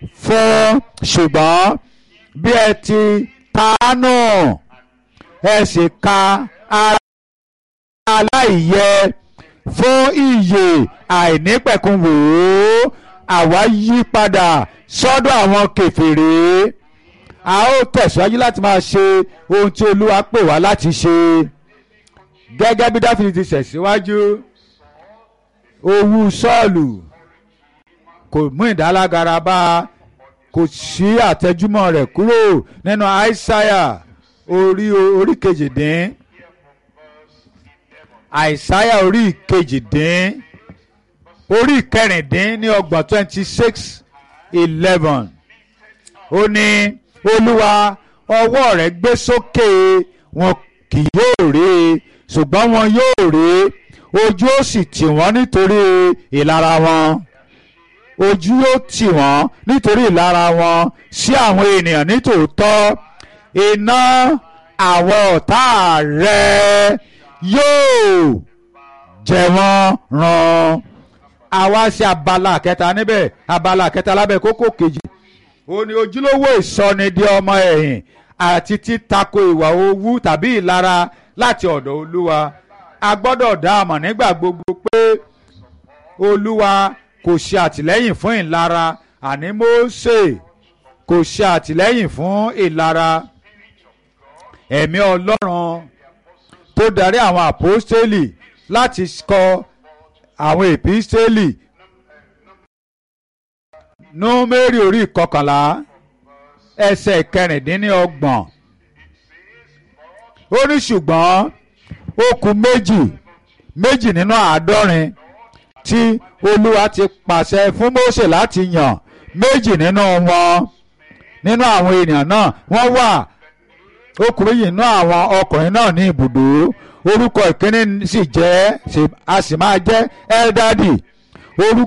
fún ṣùgbọ́n bí ẹ ti tánú ẹ sì ka ara aláìyẹ fún ìyè àìnípẹ̀kun wò ó àwa yí padà sọ́dọ̀ àwọn kèfèrí a ó tẹ̀síwájú láti máa ṣe ohun tí olúwa pè wá láti ṣe gẹ́gẹ́ bí dáfídì ti ṣẹ̀síwájú owú sọ́ọ̀lù kò mú ìdálágara bá a kò sí àtẹjúmọ́ rẹ̀ kúrò nínú àìsáyà orí orí kejìdín àìsáyà orí kejìdín orí kẹrìndín ní ọgbọ̀n twenty six eleven ó ní olúwa ọwọ́ rẹ̀ gbé sókè wọn kì yóò rí i ṣùgbọ́n wọn yóò rí i ojú ó sì tì wọ́n nítorí ìlara wọn ojú yóò tì wọ́n nítorí ìlara wọn sí àwọn ènìyàn nítòótọ́ iná àwọn ọ̀tá rẹ̀ yóò jẹ wọ́n run àwa ṣe abala kẹta níbẹ̀ abala kẹta lábẹ́ kókó kejì ó ní ojúlówó ìsọnidi ọmọ ẹ̀yìn àti títako ìwà owú tàbí ìlara láti ọ̀dọ̀ olúwa a gbọ́dọ̀ dá àmọ̀ nígbà gbogbo pé olúwa kò ṣe àtìlẹ́yìn fún ìlara àní Mósè kò ṣe àtìlẹ́yìn fún ìlara ẹ̀mí ọlọ́run tó darí àwọn àpọ́stélì láti kọ àwọn èpístélì númérì orí ìkọkànlá ẹsẹ̀ kẹrìndínlọ́gbọ̀n ó ní ṣùgbọ́n ó kù méjì méjì nínú àádọ́rin tí olúwa ti pàṣẹ fún Mósè láti yàn méjì nínú wọn nínú àwọn ènìyàn náà wọ́n wà ó kù méjì nínú àwọn ọkùnrin náà ní ibùdó orúkọ ìkíní sì jẹ́ a sì máa jẹ́ Eldadi orúkọ.